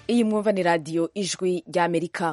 iyi mwumva ni radiyo ijwi ry'amerika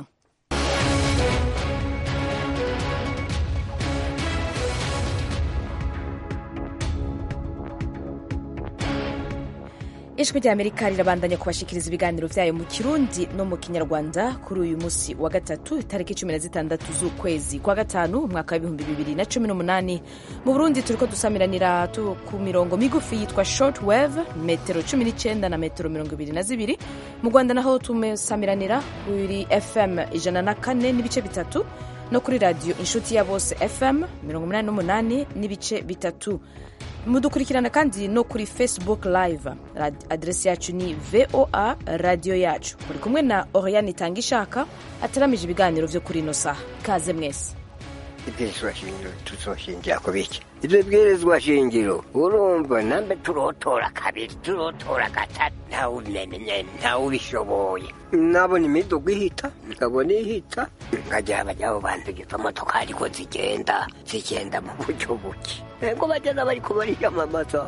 ijwi ry'amerika rirabandanya kubashikiriza ibiganiro vyayo mu kirundi no mu kinyarwanda kuri uyu musi wa gatatu itariki cumi na zitandatu z'ukwezi kwa gatanu umwaka w'ibihumbi bibiri na cumi n'umunani mu burundi turiko dusamiranira tu ku mirongo migufi yitwa short wave metero cumi n'icenda na metero mirongo ibiri na zibiri mu rwanda naho tumesamiranira kuri fm ijana na kane n'ibice bitatu no kuri radiyo inshuti ya bose fm mirongo umunani n'umunani n'ibice bitatu mudukurikirana kandi no kuri facebook live aderesi yacu ni voa radiyo yacu muri kumwe na oriane itanga ishaka ataramije ibiganiro vyo kuri ino saha ikaze mwese ibwirizwa shingiro tuzoshingira ku biki ibyo bwirizwa shingiro urumva nambe turotora kabiri turotora gatatu ntawe ubimenye ntawe ubishoboye nabona imiduga ihita nkabona ihita nkajya bajya bantu izo modoka ariko zigenda zigenda mu buryo buke ego bagenda bariko bariyamamaza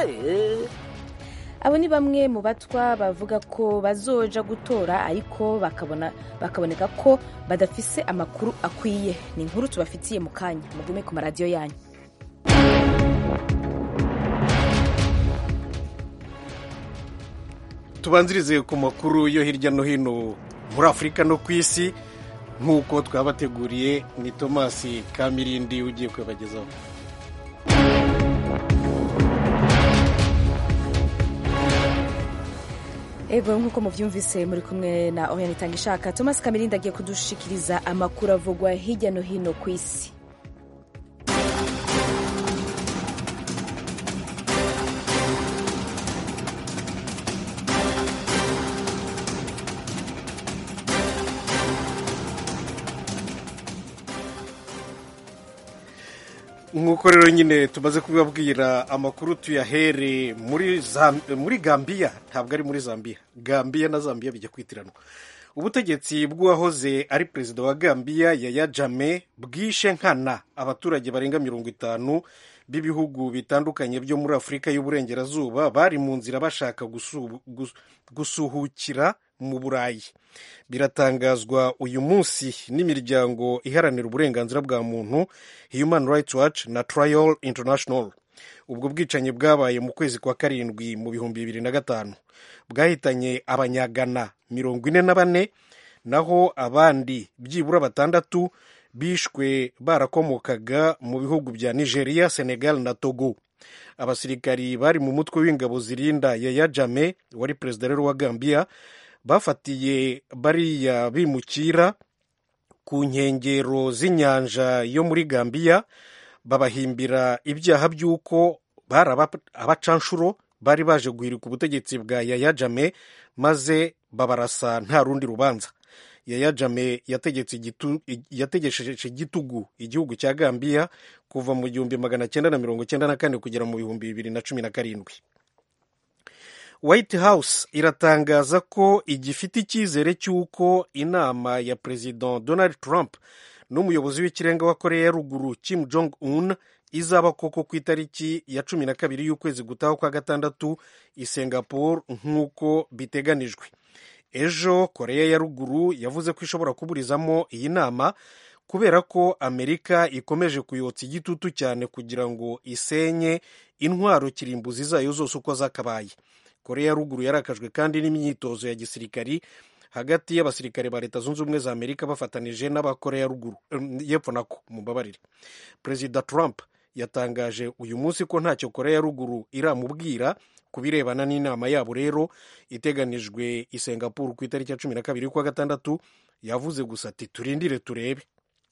abo ni bamwe mu batwa bavuga ko bazoja gutora ariko bakabona bakaboneka ko badafise amakuru akwiye ni inkuru tubafitiye mu kanya mugume ku maradiyo yanyu tubanzirize ku makuru yo hirya no hino muri afurika no ku isi nk'uko twabateguriye ni tomasi kamirindi ugiye kubagezaho ego nk'uko muvyumvise muri kumwe na oriane itanga ishaka thomas kamirindi agiye kudushikiriza amakuru avugwa hirya no hino ku isi nk'uko rero nyine tumaze kubibabwira amakuru tuyahere muri muri gambiya ntabwo ari muri zambia gambiya na zambia bijya kwitiranwa ubutegetsi bw'uwahoze ari perezida wa gambiya yaya jame bwishe nkana abaturage barenga mirongo itanu b'ibihugu bitandukanye byo muri afurika y'uburengerazuba bari mu nzira bashaka gusuhukira mu burayi biratangazwa uyu munsi n'imiryango iharanira uburenganzira bwa muntu human rights watch na trial international ubwo bwicanyi bwabaye mu kwezi kwa karindwi mu bihumbi bibiri na gatanu bwahitanye abanyagana mirongo ine na bane naho abandi byibura batandatu bishwe barakomokaga mu bihugu bya nigeria senegal na togo abasirikari bari mu mutwe w'ingabo zirinda yaya jame wari perezida rero wa gambia bafatiye bariya bimukira ku nkengero z'inyanja yo muri gambiya babahimbira ibyaha by'uko bari abacanshuro bari baje guhirika ubutegetsi bwa yaya jame maze babarasa nta rundi rubanza yaya jame yategesheje igitugu igihugu cya gambiya kuva mu gihumbi magana cyenda na mirongo cyenda na kane kugera mu bihumbi bibiri na cumi na karindwi white house iratangaza ko igifite icyizere cy'uko inama ya perezida donald trump n'umuyobozi w'ikirenga wa korea ya ruguru kim jong un izaba koko ku itariki ya cumi na kabiri y'ukwezi gutaha kwa gatandatu i singapore nk'uko biteganijwe ejo korea ya ruguru yavuze ko ishobora kuburizamo iyi nama kubera ko amerika ikomeje kuyotsa igitutu cyane kugira ngo isenye intwaro kirimbuzi zayo zose uko zakabaye korea ya ruguru yarakajwe kandi n'imyitozo ya gisirikari hagati y'abasirikare ba leta zunze ubumwe za amerika bafatanije n'abakorea ya ruguru y'epfo nako mubabarire perezida trump yatangaje uyu munsi ko ntacyo korea ya ruguru iramubwira ku birebana n'inama yabo rero iteganijwe i singapore ku itariki ya cumi na kabiri y'ukwa gatandatu yavuze gusa ati turindire turebe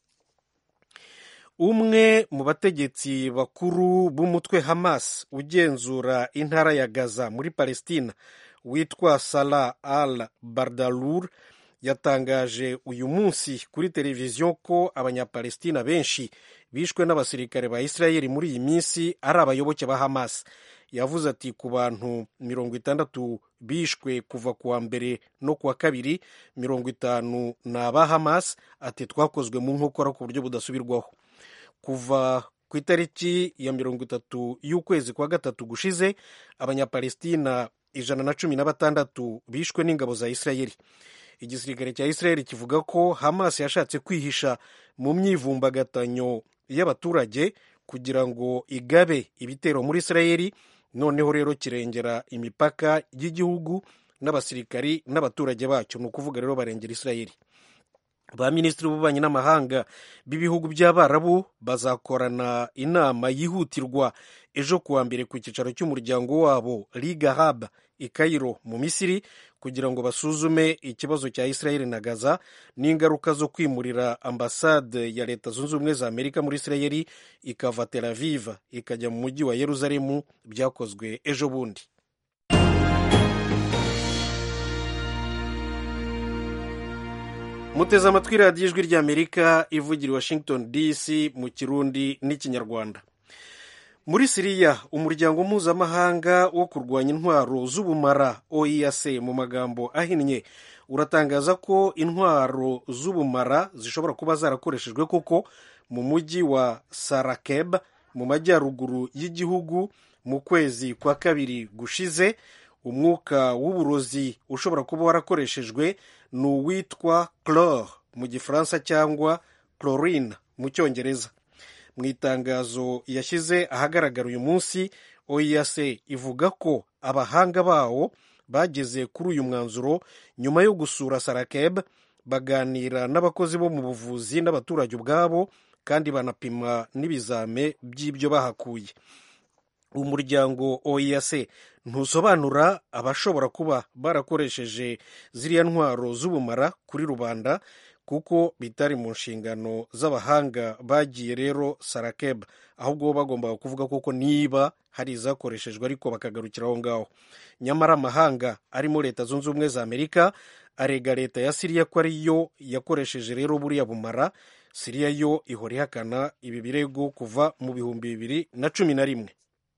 umwe mu bategetsi bakuru b'umutwe hamas ugenzura intara ya gaza muri palestina witwa salah al bardalur yatangaje uyu munsi kuri televiziyo ko abanyapalestina benshi bishwe n'abasirikare ba isirayeli muri iyi minsi ari abayoboke ba hamas yavuze ati ku bantu mirongo itandatu bishwe kuva ku wa mbere no ku wa kabiri mirongo itanu ni aba hamas ati twakozwe mu nkokora ku buryo budasubirwaho kuva ku itariki ya mirongo itatu y'ukwezi kwa gatatu gushize abanyapalestina ijana na cumi na batandatu bishwe n'ingabo za isirayeli igisirikare cya isirayeli kivuga ko hamas yashatse kwihisha mu myivumbagatanyo y'abaturage kugira ngo igabe ibitero muri isirayeli noneho rero kirengera imipaka y'igihugu n'abasirikari n'abaturage bacyo ni ukuvuga rero barengera isirayeli ba minisitiri b'ububanyi n'amahanga b'ibihugu by'abarabu bazakorana inama yihutirwa ejo kuwa mbere ku cyicaro cy'umuryango wabo liga hab i Cairo mu misiri kugira ngo basuzume ikibazo cya isirayeli na gaza n'ingaruka zo kwimurira ambasade ya leta zunze ubumwe za amerika muri isirayeli ikava tel aviv ikajya mu mujyi wa yeruzalemu byakozwe ejo bundi muteze amatwi radiyo ijwi ry'amerika ivugira i washington dc mu kirundi n'ikinyarwanda muri siriya umuryango mpuzamahanga wo kurwanya intwaro z'ubumara oic mu magambo ahinnye uratangaza ko intwaro z'ubumara zishobora kuba zarakoreshejwe koko mu mujyi wa sarakeb mu majyaruguru y'igihugu mu kwezi kwa kabiri gushize umwuka w'uburozi ushobora kuba warakoreshejwe ni uwitwa chlore mu gifaransa cyangwa chlorine mu cyongereza mu itangazo yashyize ahagaragara uyu munsi oic ivuga ko abahanga bawo bageze kuri uyu mwanzuro nyuma yo gusura sarakeb baganira n'abakozi bo mu buvuzi n'abaturage ubwabo kandi banapima n'ibizame by'ibyo bahakuye umuryango oic ntusobanura abashobora kuba barakoresheje ziriya ntwaro z'ubumara kuri rubanda kuko bitari mu nshingano z'abahanga bagiye rero sarakeb ahubwo bagombaga kuvuga koko niba hari izakoreshejwe ariko bakagarukira aho ngaho nyamara amahanga arimo leta zunze ubumwe za amerika arega leta ya siriya ko ariyo yakoresheje rero buriya bumara siriya yo ihora ihakana ibi birego kuva mu bihumbi bibiri na cumi na rimwe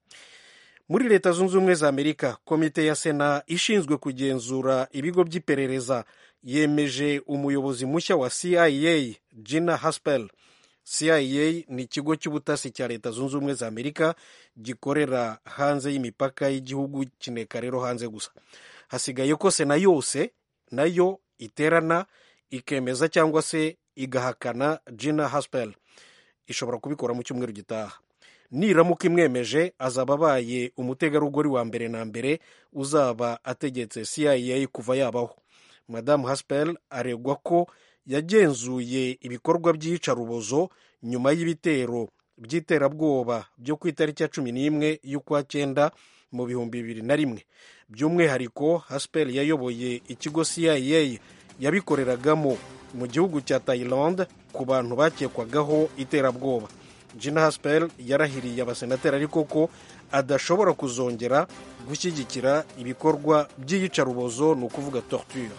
muri leta zunze ubumwe za amerika komite ya sena ishinzwe kugenzura ibigo by'iperereza yemeje umuyobozi mushya wa cia gina haspel cia ni ikigo cy'ubutasi cya leta zunze ubumwe za amerika gikorera hanze y'imipaka y'igihugu kineka rero hanze gusa hasigaye ko sena yose nayo iterana ikemeza cyangwa se igahakana gina haspel ishobora kubikora mu cyumweru gitaha niramuka imwemeje azaba abaye umutegarugori wa mbere na mbere uzaba ategetse cia kuva yabaho madamu haspel aregwa ko yagenzuye ibikorwa by'iyicarubozo nyuma y'ibitero by'iterabwoba byo ku itariki ya cumi n'imwe y'ukwa cyenda mu bihumbi bibiri na rimwe by'umwihariko haspel yayoboye ikigo cia yabikoreragamo mu gihugu cya Thailand ku bantu bakekwagaho iterabwoba Gina Haspel yarahiriye abasenateri ariko ko adashobora kuzongera gushyigikira ibikorwa by'iyicarubozo ni ukuvuga torture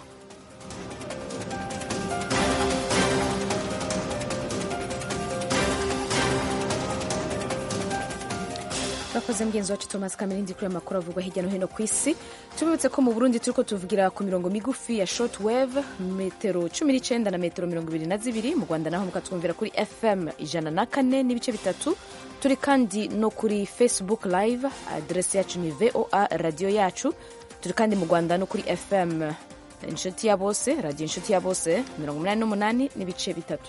bakoze mugenzi wacu thomas kamerindi kuri amakuru avugwa hirya no hino ku isi tubibutse ko mu burundi turiko tuvugira ku mirongo migufi ya short wave metero cumi n'icyenda na metero mirongo ibiri na zibiri mu rwanda naho mukatwumvira kuri fm ijana na kane n'ibice bitatu turi kandi no kuri facebook live aderesi yacu ni voa radiyo yacu turi kandi mu rwanda no kuri fm inshuti ya bose radiyo inshuti ya bose mirongo umunani n'umunani n'ibice bitatu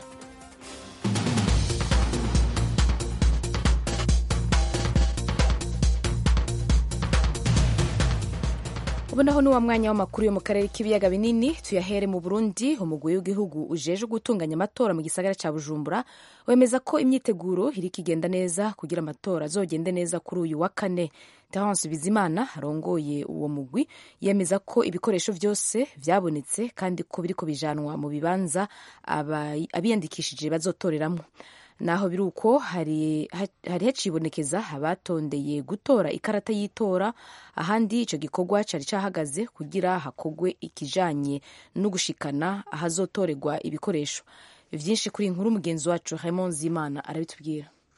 ubu naho ni wa mwanya w'amakuru yo mu karere k'ibiyaga binini tuyahere mu burundi umugwi w'igihugu ujeje gutunganya amatora mu gisagara cya bujumbura wemeza ko imyiteguro iri kigenda neza kugira amatora azogende neza kuri uyu wa kane terence bizimana arongoye uwo mugwi yemeza ko ibikoresho byose byabonetse kandi ko biriko bijanwa mu bibanza abiyandikishije bazotoreramo naho biri uko hari hacibonekeza abatondeye gutora ikarata y'itora ahandi icyo gikorwa cyari cyahagaze kugira hakogwe ikijanye no gushikana ahazotorerwa ibikoresho byinshi kuri inkuru mugenzi wacu Raymond Zimana arabitubwira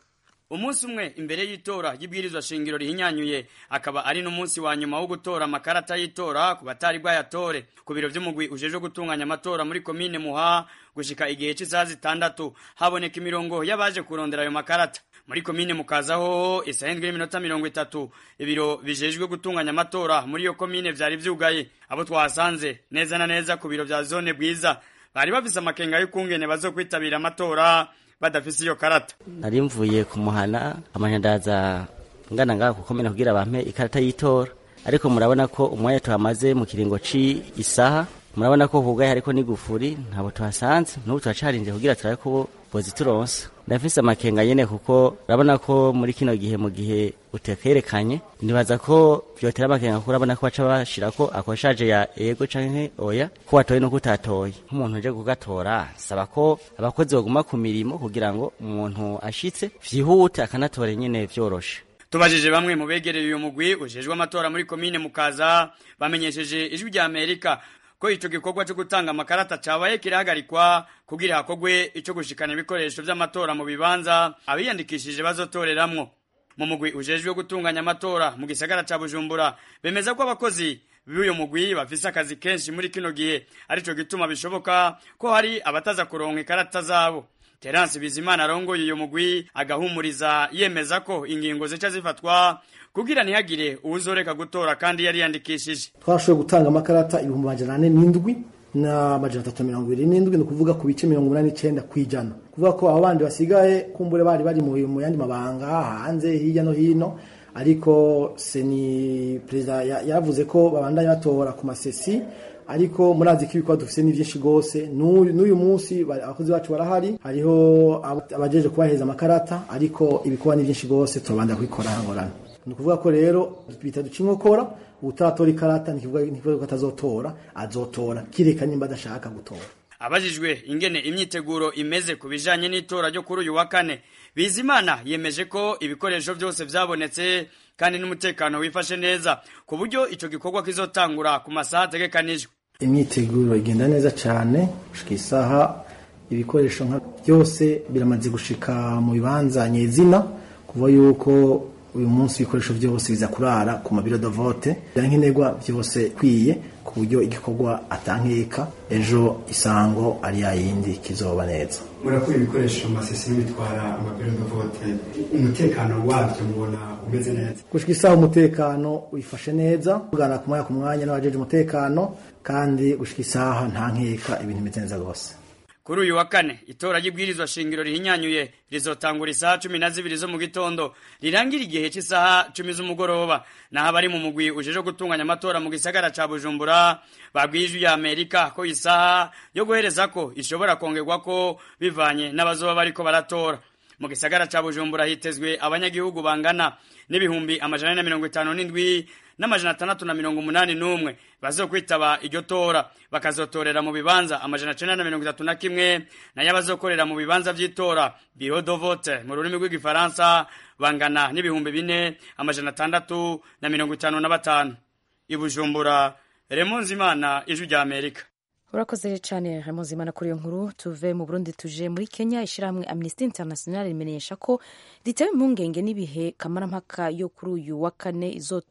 umunsi umwe imbere y'itora ry'ibwirizwa shingiro rihinyanyuye akaba ari n'umunsi wa nyuma wo gutora amakarata y'itora ku batari bwayatore ku biro vy'umugwi ujejwe gutunganya amatora muri komine muha gushika igihe c'isaha zitandatu haboneka imirongo y'abaje kurondera ayo makarata muri komine mukazaho isaha indwi n'iminota mirongo itatu ibiro bijejwe gutunganya amatora muri iyo komine vyari vyugaye abo twahasanze neza na neza ku biro vya zone bwiza bari bafise amakenga y'ukungene bazokwitabira amatora badafise iyo karata nari mvuye kumuhana amanya ndaza ngana ngaha kukomena kugira bampe ikarata y'itora ariko murabona ko umwanya tuhamaze mu kiringo ci isaha murabona ko hugaye hariko n'igufuri ntabo tuhasanze n'ubu turacarinze kugira turabe ko bozituronsa ndafise amakenga nyene kuko urabona ko muri kino gihe mu gihe utekerekanye nibaza ko vyotera amakenga kuko urabona ko baca bashirako akoshaje ya ego canke oya ko watoye nuko utatoye nk'umuntu uje kugatora saba ko abakozi baguma ku mirimo kugira ngo umuntu ashitse vyihute akanatora nyene vyoroshe tubajije bamwe mu begereye uyu mugwi ujejwe amatora muri komine mukaza bamenyesheje ijwi rya amerika ko ico gikorwa cyo gutanga amakarata cabaye kirahagarikwa kugira hakogwe ico gushikana ibikoresho vy'amatora mu bibanza abiyandikishije bazotoreramwo mu mugwi ujejwe gutunganya amatora mu gisagara ca bujumbura bemeza ko abakozi b'uyu mugwi bafise akazi kenshi muri kino gihe arico gituma bishoboka ko hari abataza kuronka ikarata zabo terance bizimana arongoye uyu mugwi agahumuriza yemeza ko ingingo zica zifatwa kugira ntihagire uwuzoreka gutora kandi yari yandikishije twashoboye gutanga amakarata ibihumbi amajana ane n'indwi n'amajana atatu mirongo ibiri n'indwi ni ukuvuga ku bice mirongo umunani n'icenda kw'ijana kuvuga ko abo bandi basigaye kumbure bari bari mu yandi mabanga hanze hirya no hino ariko seni perezida yavuze ko babandanya batora ku masesi ariko murazi ko ibikorwa dufise ni vyinshi gose n'uyu munsi abakozi bacu barahari hariho abajeje kubaheza amakarata ariko ibikorwa ni vyinshi gose turabanda kubikora hangorana ni ukuvuga ko rero bita duca inkokora utatora ikarata ntikivuga ko atazotora azotora kireka nimba adashaka gutora abajijwe ingene imyiteguro imeze ku bijanye n'itora ryo kuri uyu wa kane bizimana yemeje ko ibikoresho byose vyabonetse kandi n'umutekano wifashe neza ku buryo ico gikorwa kizotangura ku masaha ategekanijwe imyiteguro igenda neza cyane gushika isaha ibikoresho nka byose biramaze gushika mu bibanza nyezina kuva yuko uyu munsi ibikoresho byose biza kurara ku mabiro de vote nkenerwa byose kwiye ku buryo igikorwa atankeka ejo isango ari yayindi kizoba neza murakura ibikoresho masesi bitwara amabiro de vote umutekano wabyo mubona umeze neza gushika isaha umutekano wifashe neza tugana ku mwanya ku mwanya n'abajeje umutekano kandi gushika isaha nta nkeka ibintu bimeze neza rwose kuri uyu wa kane itora ry'ibwirizwa shingiro rihinyanyuye rizotangura isaha cumi na zibiri zo mu gitondo rirangira igihe cy'isaha cumi z'umugoroba naho abari mu mugwi ujeje gutunganya amatora mu gisagara ca bujumbura babwiye ijwi ya amerika ko isaha yo guhereza ko ishobora kongerwa ko bivanye n'abazoba bariko baratora mu gisagara ca bujumbura hitezwe abanyagihugu bangana n'ibihumbi amajana na mirongo itanu n'indwi n'amajana atandatu na mirongo umunani n'umwe bazokwitaba iryo tora bakazotorera mu bibanza amajana cenda na mirongo itatu na kimwe nayo abazokorera mu bibanza vy'itora biro do vote mu rurimi rw'igifaransa bangana n'ibihumbi bine amajana atandatu na mirongo itanu na batanu ibujumbura remonzi imana ijwi rya amerika urakoze cyane Imana kuri iyo nkuru tuve mu burundi tuje muri kenya ishyirahamwe amnesty international rimenyesha ko ritewe impungenge n'ibihe kamarampaka yo kuri uyu wa kane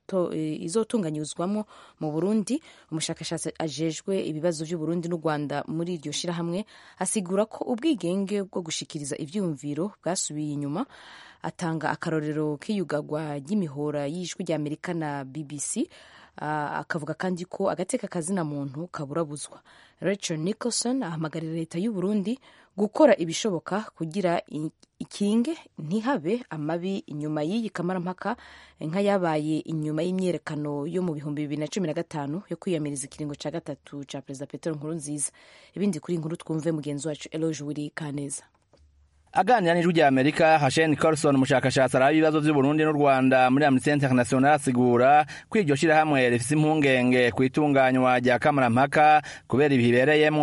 izotunganyirizwamo mu burundi umushakashatsi ajejwe ibibazo by'uburundi n'u rwanda muri iryo shyirahamwe asigura ko ubwigenge bwo gushikiriza ibyiyumviro bwasubiye inyuma atanga akarorero k'iyugagwa ry'imihora y'ijwi ry'amerika na bbc akavuga kandi ko agateka kazina muntu kaburabuzwa rachel nicholson ahamagarira leta y'u burundi gukora ibishoboka kugira ikinge ntihabe amabi inyuma y'iyi kamarampaka nk'ayabaye inyuma y'imyerekano yo mu bihumbi bibiri na cumi na gatanu yo kwiyamiriza ikiringo cya gatatu cya perezida petero nkurunziza ibindi kuri inkuru twumve mugenzi wacu eloge wiri kaneza aganira n'ijwi rya amerika hashen carlson umushakashatsi araba ibibazo by'uburundi n'u rwanda muri amnesty international asigura ko iryo shyirahamwe rifise impungenge ku itunganywa rya kamarampaka kubera ibihe ibereyemwo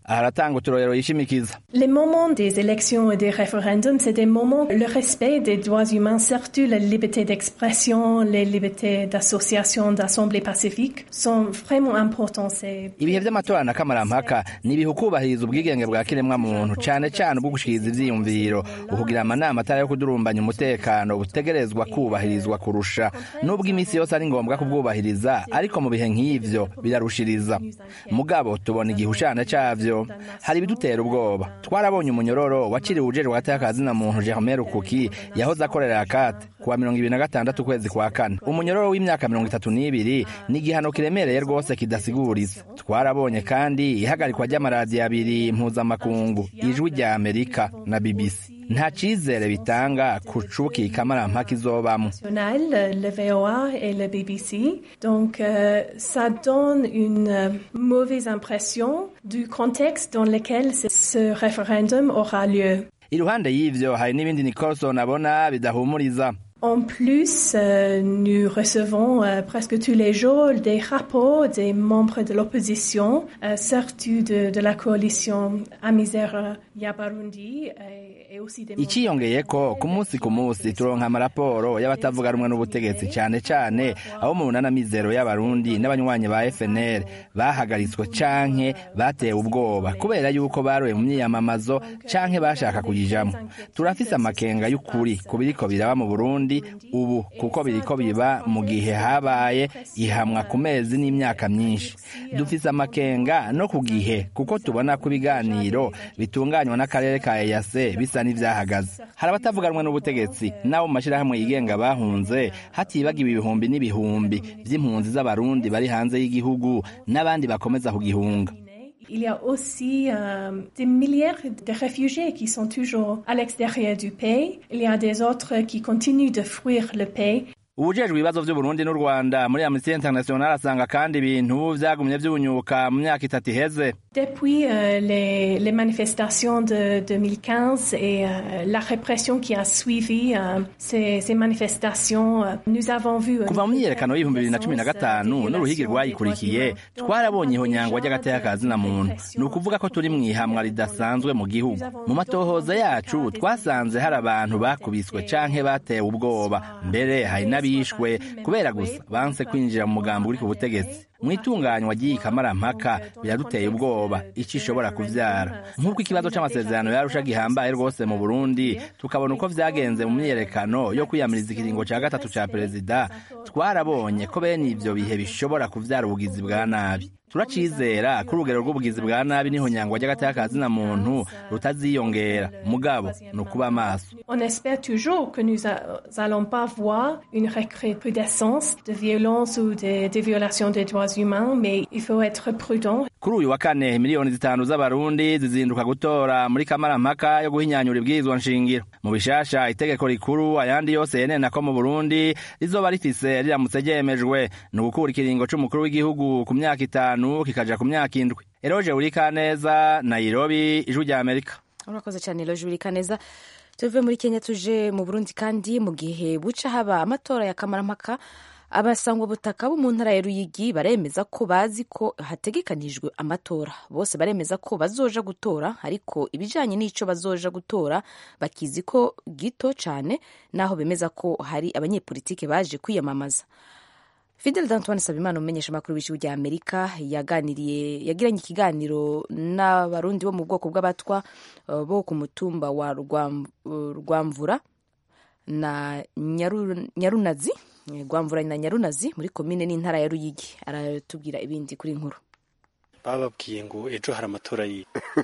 aha aratanga uturorero yishimikiza Les moments des élections et des référendums, c'est des moments, le respect des droits humains, surtout la liberté d'expression, les libertés d'association, d'assemblée pacifique, sont vraiment importants. C'est ibihe vy'amatora na kamarampaka ni ibihe ukubahiriza ubwigenge bwa kiremwa muntu cane cane ubwo gushikiriza ivyiyumviro ukugira amanama atari yo kudurumbanya umutekano butegerezwa kubahirizwa kurusha n'ubwo iminsi yose ari ngombwa kubwubahiriza ariko mu bihe nk'ivyo birarushiriza mugabo tubona igihushana cavyo hari ibidutera ubwoba twarabonye umunyororo waciriwe ujejwe hagati y'akazina muntu Germain Rukuki yahoze akorera akate kuwa mirongo ibiri na gatandatu ukwezi kwa kane umunyororo w'imyaka mirongo itatu n'ibiri ni igihano kiremereye rwose kidasiguriza twarabonye kandi ihagarikwa ry'amaradiyo abiri mpuzamakungu ijwi rya amerika na bbc nta cizere bitanga ku cuki kamarampaka izobamwo national, le VOA et le BBC. Donc, euh, ça donne une euh, mauvaise impression du contexte dans lequel ce- ce référendum aura lieu. iruhande y'ivyo hari n'ibindi nicolson abona bidahumuriza En plus, euh, nous recevons euh, presque tous les jours des rapports des membres de l'opposition, euh, surtout de, de la coalition Amizero Yabarundi et, et aussi des membres- iciyongeyeko ku munsi ku munsi turonka amaraporo y'abatavuga rumwe n'ubutegetsi cane cane abo mu bunana mizero y'abarundi n'abanywanyi ba fnr bahagaritswe canke batewe ubwoba kubera yuko baroye mu myiyamamazo canke bashaka kuyijamwo turafise amakenga y'ukuri ku biriko biraba mu burundi ubu kuko biriko biba mu gihe habaye ihamwa ku mezi n'imyaka myinshi dufise amakenga no ku gihe kuko tubona ko ibiganiro bitunganywa n'akarere ka eyase bisa n'ivyahagaze hari abatavuga rumwe n'ubutegetsi n'abo mu mashirahamwe yigenga bahunze hatibagiwe ibihumbi n'ibihumbi vy'impunzi z'abarundi bari hanze y'igihugu n'abandi bakomeza kugihunga Il y a aussi euh, des milliers de réfugiés qui sont toujours à l'extérieur du pays. Il y a des autres qui continuent de fuir le pays. ubujejwe ibibazo vy'uburundi n'u rwanda muri amnesty international asanga kandi ibintu vyagumye vyunyuka mu myaka itatu iheze Depuis euh, les, les manifestations de 2015 et euh, la répression qui a suivi euh, ces, ces manifestations, euh, nous avons vu... kuva mu myiyerekano y'ibihumbi bibiri na cumi na gatanu n'uruhigi rwayikurikiye twarabonye ihonyangwa ry'agateka ka zina muntu ni ukuvuga ko turi mu ihamwa ridasanzwe mu gihugu mu matohoza yacu twasanze hari abantu bakubiswe canke batewe ubwoba mbere hari n'abishwe kubera gusa banse kwinjira mu mugambi uri ku butegetsi mu itunganywa ry'iyi kamarampaka biraduteye ubwoba ico ishobora kuvyara nk'uko ikibazo c'amasezerano yarusha gihambaye rwose mu burundi tukabona uko vyagenze mu myiyerekano yo kwiyamiriza ikiringo ca gatatu ca perezida twarabonye ko bene ivyo bihe bishobora kuvyara ubugizi bwa nabi turacizera ko urugero rw'ubugizi bwa nabi n'ihonyangwa ry'agateka ka zina muntu rutaziyongera mugabo ni ukuba maso On espère toujours que nous a- allons pas voir une recrudescence de violence ou de, de violations des droits humains, mais il faut être prudent. kuri uyu wa kane miliyoni zitanu z'abarundi zizinduka gutora muri kamarampaka yo guhinyanyura ibwirizwa nshingiro mu bishasha itegeko rikuru ayandi yose yenena ko mu burundi rizoba rifise riramutse ryemejwe ni ugukura ikiringo c'umukuru w'igihugu ku myaka itanu kikaja ku myaka indwi eroje urikaneza nairobi ijwi rya amerika urakoze cyane loje urika neza tuve muri kenya tuje mu burundi kandi mu gihe buca haba amatora ya kamarampaka abasangwabutaka bo mu ntara ya ruyigi baremeza ko bazi ko hategekanijwe amatora bose baremeza ko bazoja gutora ariko ibijanye n'ico bazoja gutora bakizi ko gito cane naho bemeza ko hari abanyepolitike baje kwiyamamaza Fidel Dantoine Sabimana umumenyesha makuru w'ishuri rya Amerika yaganiriye yagiranye ikiganiro n'abarundi bo mu bwoko bw'abatwa uh, bo ku mutumba wa Rwam- uh, Rwamvura na Nyaru- Nyarunazi eh, Rwamvura na Nyarunazi muri komine n'intara ya Ruyigi aratubwira ibindi kuri inkuru bababwiye ngo ejo hari amatora yi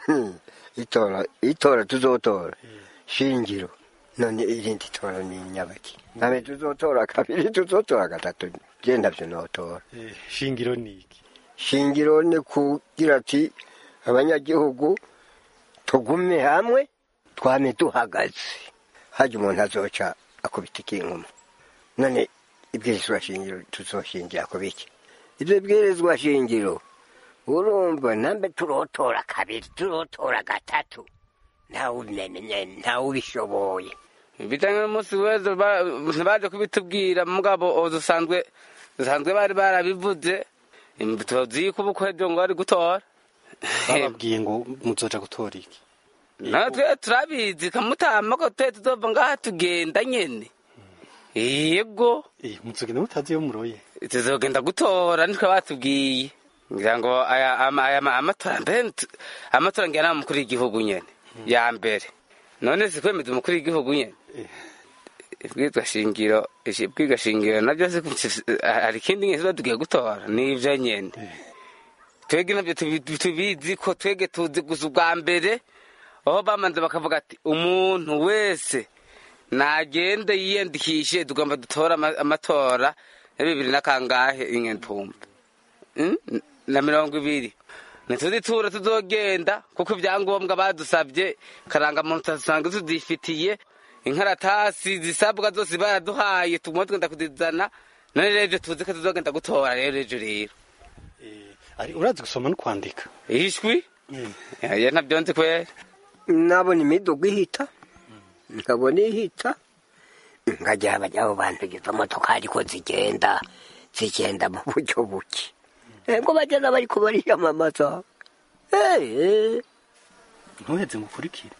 itora itora tuzotora shingiro none irindi tora ni nyabaki nabe tuzotora kabiri tuzotora gatatu je ndavyo notora Eh, shingiro ni iki shingiro ni kugira ati abanyagihugu tugume hamwe twame duhagaze haje umuntu azoca akubita ikinkuma none ibwirizwa shingiro tuzoshingira ku biki ivyo bwirizwa shingiro urumva nambe turotora kabiri turotora gatatu ntawumenye ntawubishoboye bijanye n'umunsi w'ejo ba- ntibaje kubitubwira mugabo dusanzwe dusanzwe bari barabivuze tuzi yuko ubukwe ejo ngo bari gutora bababwiye ngo muzoja gutora iki natwe turabizi kamutama ko twe tuzova ngaha tugenda nyene yego Eh, muzogenda mutazi iyo muroye tuzogenda gutora nitwe batubwiye ngira ngo aya ama- aya ma- amatora mbere ntu- amatora ngira nama umukuru w'igihugu nyene ya mbere none si kwemeza umukuru w'igihugu nyene ibwirwa shingiro ibwirwa shingiro nabyo si hari ikindi nyene tuba tugiye gutora nivyo nyene twebwe nabyo tubi- tubizi ko twebwe tuzi gusa ubwa mbere aho bamanze bakavuga ati umuntu wese nagende yiyandikishe tugomba dutore ama- amatora ya bibiri na kangahe ingentumba Mm? na mirongo ibiri ntituzi tura tuzogenda kuko ibyangombwa badusabye karangamuntu dusanga tudifitiye inkaratasi zisabwa zose baraduhaye tugomba tugenda kuzizana none rero ibyo tuzi ko tuzogenda gutora rero ejo rero ari urazi gusoma no kwandika ishwi ya ntabyo nzi kwera nabona imiduga ihita nkabona ihita nkajya abo bantu izo modoka ariko zigenda zigenda mu buryo buke ubwo bagenda bari kubariyamamaza Eh, ntuheze mukurikire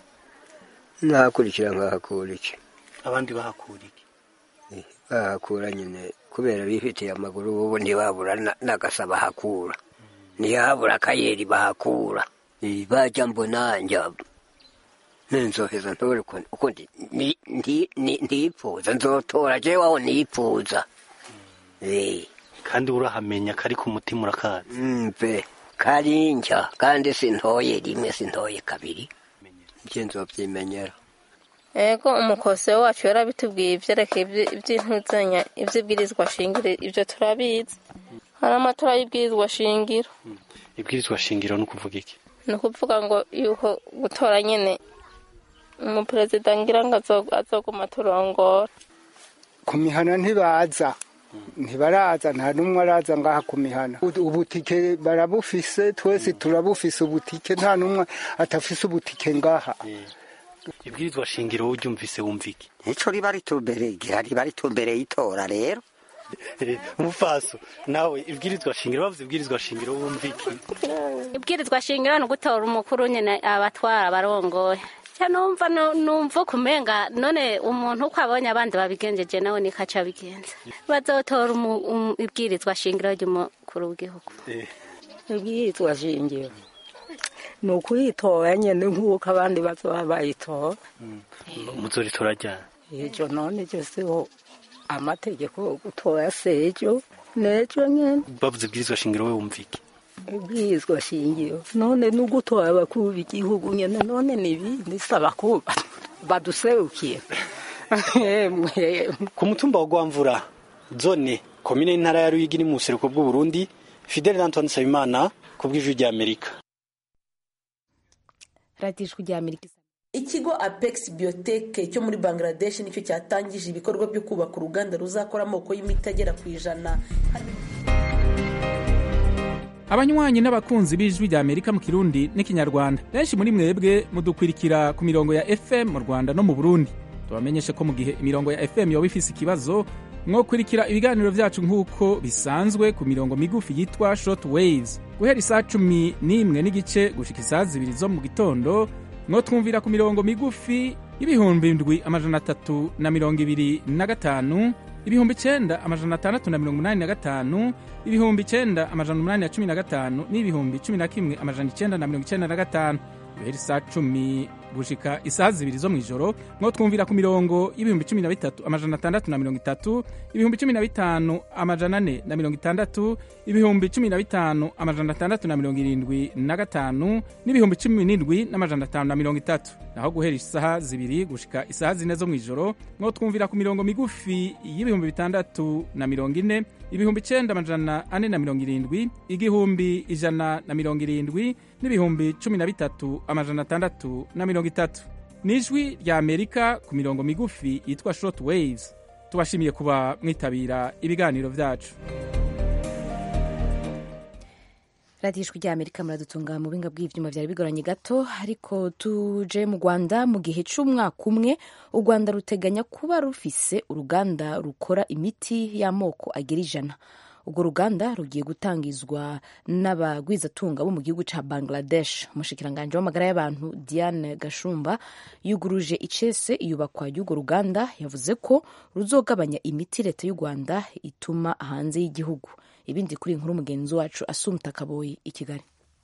ntakurikira nkahakura iki abandi bahakura iki bahakura nyine kubera bifitiye amaguru ubu ntibabura na- n'agasa bahakura ntihabura akayeri bahakura Eh, bajya mbona njya ninzoheza ntore uko- uko ndi- ni- ndi- ni- ndipfuza nzotora jewe aho nipfuza Eh, kandi urahamenya kari ku mutima urakazi mve karinjya kandi sintoye rimwe sintoye kabiri nje nzovyimenyera ego umukosi wacu yarabitubwiye ibyerekeye ibyi- iby'intuzanya iby'ibwirizwa shingiro ibyo turabizi hari amatora y'ibwirizwa shingiro ibwirizwa shingiro ni ukuvuga iki ni ukuvuga ngo yuko gutora nyine umuperezida ngira ngo azo- azoguma turongora ku mihana ntibaza ntibaraza nta n'umwe araza ngaha ku mihana U- ubutike barabufise twese turabufise ubutike nta n'umwe atafise ubutike ngaha ibwirizwa shingiro uryumvise wumva iki nico riba ritumbere igihe riba ritumbere y'itora rero umufaso nawe ibwirizwa shingiro bavuze ibwirizwa shingiro wumva iki ibwirizwa shingiro ni ugutora umukuru nyine abatwara abarongoye cya numva nu- numva kumenga none umuntu uko abonye abandi babigenjeje nawe niko aca abigenza bazotora umu- umu- ibwirizwa shingiro ry'umukuru w'igihugu ibwirizwa shingiro ni ukuyitora nyine nk'uko abandi bazoba bayitora muzoritora ryari ejo none ryo siho amategeko yo gutora sejo nejo nyene bavuze ibwirizwa shingiro we wumva iki ibwirizwa shingiro none no gutora abakuru b'igihugu nyene none nibindi saba ko baduserukiye Emwe. ku mutumba wa gwamvura zone komine y'intara ya ruyigi ni mu buseruko bw'uburundi fidele antoine nsabimana ku bw'ijwi rya amerika radiyo ijwi rya amerika ikigo apex biotech cyo muri bangladesh nicyo cyatangije ibikorwa byo kubaka uruganda ruzakora amoko y'imiti agera ku ijana abanywanyi n'abakunzi b'ijwi rya amerika mu kirundi n'ikinyarwanda benshi muri mwebwe mudukwirikira ku mirongo ya fm mu rwanda no mu burundi tubamenyeshe ko mu gihe imirongo ya fm yoba ifise ikibazo mwokurikira ibiganiro vyacu nk'uko bisanzwe ku mirongo migufi yitwa short waves guhera isaa cumi n'imwe n'igice gushika isaa zibiri zo mu gitondo mwotwumvira ku mirongo migufi y'ibihumbi ndwi amajana atatu na mirongo ibiri na gatanu ibihumbi icenda amajana atandatu na mirongo umunani na gatanu ibihumbi icenda amajana umunani na cumi na gatanu n'ibihumbi cumi na kimwe amajana icenda na mirongo icenda na gatanu guhera isaa cumi gushika isaha zibiri zo mw'ijoro mwo twumvira ku mirongo y'ibihumbi cumi na bitatu amajana atandatu na mirongo itatu ibihumbi cumi na bitanu amajana ane na mirongo itandatu ibihumbi cumi na bitanu amajana atandatu na mirongo irindwi na gatanu n'ibihumbi cumi n'indwi n'amajana atanu na mirongo itatu naho guhera isaha zibiri gushika isaha zine zo mw'ijoro mwo twumvira ku mirongo migufi y'ibihumbi bitandatu na mirongo ine ibihumbi icenda amajana ane na mirongo irindwi igihumbi ijana na mirongo irindwi n'ibihumbi cumi na bitatu amajana atandatu na mirongo itatu ni ijwi rya amerika ku mirongo migufi yitwa short waves tubashimiye kuba mwitabira ibiganiro vyacu radiyo ijwi rya amerika muradutunga mu buhinga bw'ivyuma vyari bigoranye gato ariko tuje mu rwanda mu gihe c'umwaka umwe u rwanda ruteganya kuba rufise uruganda rukora imiti y'amoko agera ijana urwo ruganda rugiye gutangizwa n'abagwizatunga bo mu gihugu ca bangladesh umushikiranganji w'amagara y'abantu diane gashumba yuguruje icese iyubakwa ry'urwo ruganda yavuze ko ruzogabanya imiti leta y'u rwanda ituma hanze y'igihugu ibindi kuri inkuru mugenzi wacu asumta kaboyi i kigali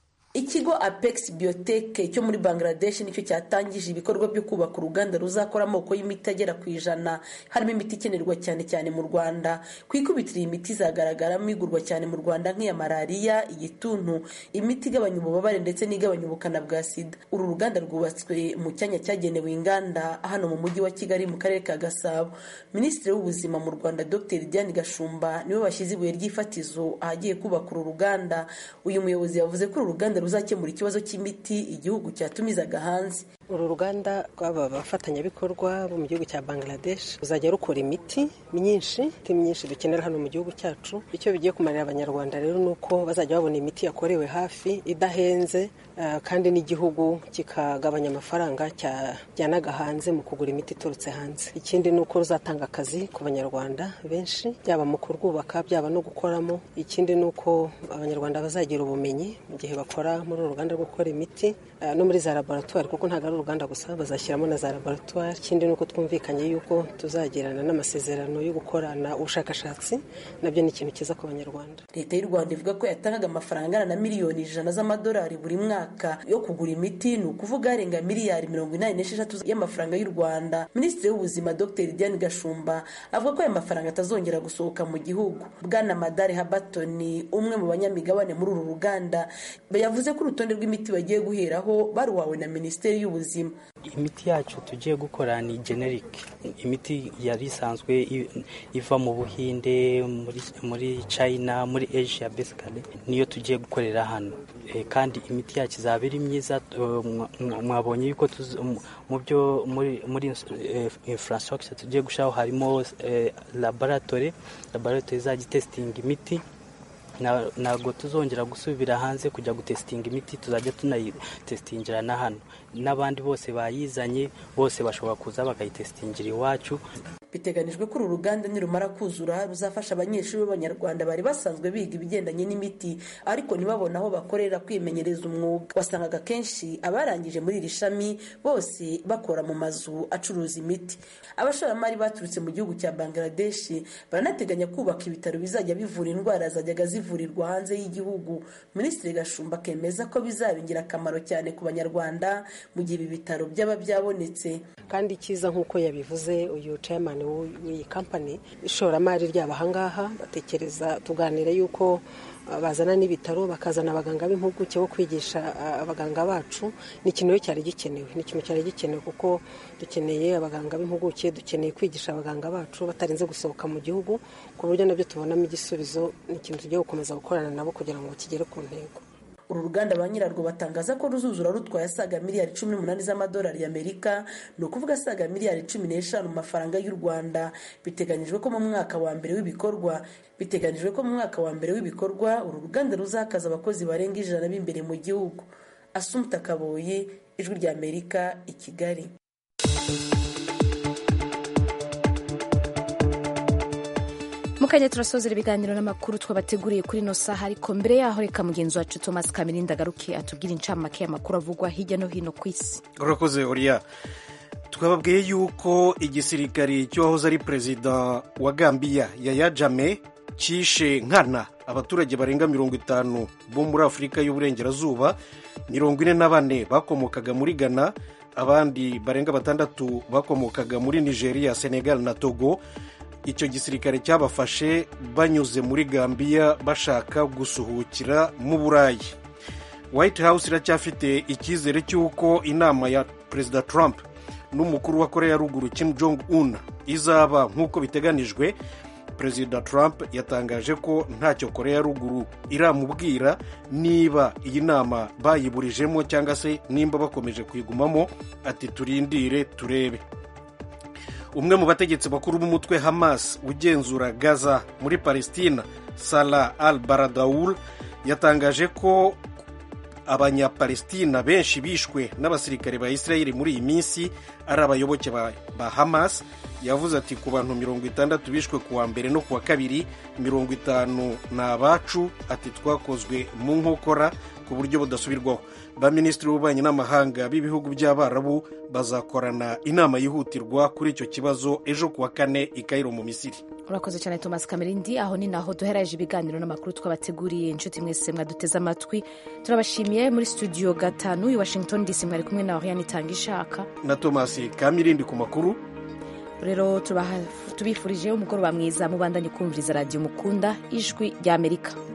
ikigo apex biotech cyo muri bangladesh nicyo cyatangije ibikorwa byo kubaka uruganda ruzakora amoko y'imiti agera ku ijana harimo imiti ikenerwa cyane cyane mu rwanda ku ikubitiro iyi miti izagaragaramo igurwa cyane mu rwanda nk'iya malariya igituntu imiti igabanya ububabare ndetse n'igabanya ubukana bwa sida uru ruganda rwubatswe mu cyanya cyagenewe inganda hano mu mujyi wa kigali mu karere ka gasabo minisitiri w'ubuzima mu rwanda dr diane gashumba niwe washyize ibuye ry'ifatizo ahagiye kubaka uru ruganda uyu muyobozi yavuze ko uru ruganda ruzakemura ikibazo cy'imiti igihugu cyatumizaga hanze uru ruganda rw'aba bafatanyabikorwa bo mu gihugu cya bangladesh ruzajya rukora imiti myinshi imiti myinshi dukenera hano mu gihugu cyacu icyo bigiye kumarira abanyarwanda rero ni uko bazajya babona imiti yakorewe hafi idahenze kandi n'igihugu kikagabanya amafaranga cyajyanaga hanze mu kugura imiti iturutse hanze ikindi ni uko ruzatanga akazi ku banyarwanda benshi byaba mu kurwubaka byaba no gukoramo ikindi ni uko abanyarwanda bazagira ubumenyi mu gihe bakora muri uru ruganda rwo gukora imiti no muri za laboratwari kuko ntabwo ari uruganda gusa bazashyiramo na za laboratwari ikindi ni uko twumvikanye yuko tuzagirana n'amasezerano yo gukorana ubushakashatsi nabyo ni ikintu cyiza ku banyarwanda leta y'u rwanda ivuga ko yatangaga amafaranga angana na miliyoni ijana z'amadolari buri mwaka yo kugura imiti ni ukuvuga arenga miliyari mirongo inani n'esheshatu y'amafaranga y'u rwanda minisitiri w'ubuzima dr diane gashumba avuga ko aya mafaranga atazongera gusohoka mu gihugu bwana madare habatoni umwe mu banyamigabane muri uru ruganda yavuze ko urutonde rw'imiti bagiye guheraho baruhawe na minisiteri y'ubuzima imiti yacu tugiye gukora ni generic imiti yari isanzwe iva mu buhinde muri china muri asia basically niyo tugiye gukorera hano kandi imiti yacu izaba ari myiza mwabonye yuko mu byo muri infrastructure tugiye gushyiraho harimo laboratory laboratory izajya itesitinga imiti ntabwo tuzongera gusubira hanze kujya gutesitinga imiti tuzajya tunayitesitingira na hano n'abandi bose bayizanye bose bashobora kuza bakayitesitingira iwacu biteganijwe ko uru ruganda nirumara kuzura ruzafasha abanyeshuri b'abanyarwanda bari basanzwe biga ibigendanye n'imiti ariko ntibabone aho bakorera kwimenyereza umwuga wasangaga kenshi abarangije muri iri shami bose bakora mu mazu acuruza imiti abashoramari baturutse mu gihugu cya bangladesh baranateganya kubaka ibitaro bizajya bivura indwara zajyaga zivurirwa hanze y'igihugu minisitiri gashumba akemeza ko bizaba ingirakamaro cyane ku banyarwanda mu gihe ibi bitaro byaba byabonetse kandi icyiza nk'uko yabivuze uyu chairman w'iyi kampani ishoramari ryabo ahangaha batekereza tuganira yuko bazana n'ibitaro bakazana abaganga b'impuguke bo kwigisha abaganga bacu ni ikintu cyari gikenewe ni ikintu cyari gikenewe kuko dukeneye abaganga b'impuguke dukeneye kwigisha abaganga bacu batarinze gusohoka mu gihugu ku buryo nabyo tubonamo igisubizo ni ikintu tugiye gukomeza gukorana nabo kugira ngo kigere ku ntego uru ruganda ba nyirarwo batangaza ko ruzuzura rutwaye asaga miliyari cumi n'umunani z'amadolari y'amerika ni ukuvuga asaga miliyari cumi n'eshanu mu mafaranga y'u rwanda biteganyijwe ko mu mwaka wa mbere w'ibikorwa biteganyijwe ko mu mwaka wa mbere w'ibikorwa uru ruganda ruzakaza abakozi barenga ijana b'imbere mu gihugu asumta kaboye ijwi ry'amerika i kigali mukanya turasozera ibiganiro n'amakuru twabateguriye kuri ino saha ariko mbere yaho reka mugenzi wacu thomas kamirinda agaruke atubwire incamake y'amakuru avugwa hirya no hino ku isi urakoze oriya twababwiye yuko igisirikari cy'uwahoze ari perezida wa gambiya yaya jame cyishe nkana abaturage barenga mirongo itanu bo muri afurika y'uburengerazuba mirongo ine na bane bakomokaga muri ghana abandi barenga batandatu bakomokaga muri nigeria senegal na togo icyo gisirikare cyabafashe banyuze muri gambiya bashaka gusuhukira mu burayi white house iracyafite icyizere cy'uko inama ya perezida trump n'umukuru wa korea ruguru kim jong un izaba nk'uko biteganijwe perezida trump yatangaje ko ntacyo korea ruguru iramubwira niba iyi nama bayiburijemo cyangwa se nimba bakomeje kuyigumamo ati turindire turebe umwe mu bategetsi bakuru b'umutwe hamas ugenzura gaza muri palestina salah al baradawul yatangaje ko abanyapalestina benshi bishwe n'abasirikare ba israel muri iyi minsi ari abayoboke ba, ba hamas yavuze ati ku bantu mirongo itandatu bishwe ku wa mbere no ku wa kabiri mirongo itanu ni abacu ati twakozwe mu nkokora ku buryo budasubirwaho baminisitiri b'ububanyi n'amahanga b'ibihugu by'abarabu bazakorana inama yihutirwa kuri icyo kibazo ejo ku wa kane i Cairo mu misiri urakoze cyane thomas kamerindi aho ni naho duheraje ibiganiro n'amakuru twabateguriye inshuti mwese mwaduteze amatwi turabashimiye muri studio gatanu i washington dc mwari kumwe na oriane itanga ishaka na thomas kamirindi ku makuru rero tubaha- tubifurije umugoroba mwiza mubandanye kumviriza radiyo mukunda ijwi ry'amerika